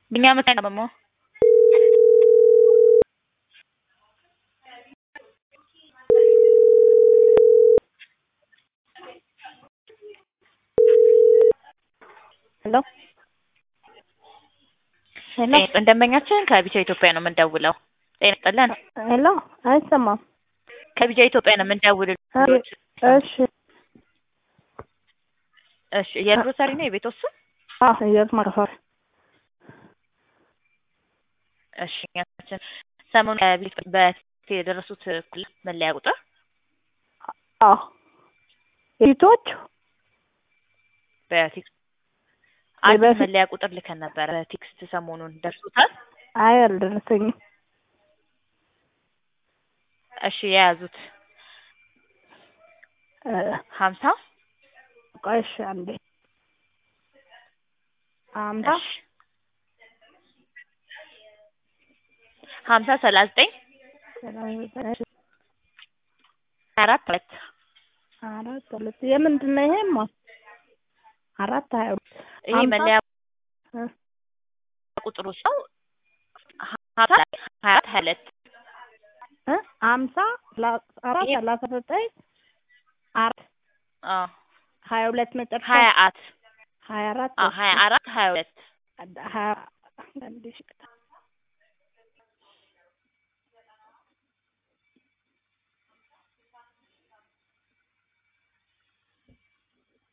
ቢኒያም መታኝ ደግሞ ሄሎ ሄሎ ደንበኛችን ከቢቻ ኢትዮጵያ ነው የምንደውለው። ጤና ይስጥልን። ሄሎ አይሰማም። ከቢቻ ኢትዮጵያ ነው የምንደውልልዎት። እሺ እሺ የግሮሰሪ ነው የቤት ውስጥ አዎ እየት ማከፋፈል እሺ ያችን ሰሞኑን ከቤት በፊት የደረሱት እኩል መለያ ቁጥር አዎ የፊቶች በቴክስት አዲስ የበፊት- መለያ ቁጥር ልከን ነበረ። በቴክስት ሰሞኑን ደርሶታል? አይ አልደረሰኝም። እሺ የያዙት እ ሀምሳ ቆይ እሺ አንዴ አምሳ እሺ ሀምሳ ሰላሳ ዘጠኝ አራት ሁለት አራት ሁለት የምንድን ነው ይሄማ? አራት ሀያ ሁለት ይሄ ሀምሳ? መለያ እ ቁጥሩ ሰው ሀምሳ ሀያ አራት ሀያ ሁለት እ አምሳ ሰላ- አራት ይሄ- ሰላሳ ዘጠኝ አራት አዎ ሀያ ሁለት መጨረሻ ሀያ አት ሀያ አራት አዎ ሀያ አራት ሀያ ሁለት ሀያ አንድ ሺህ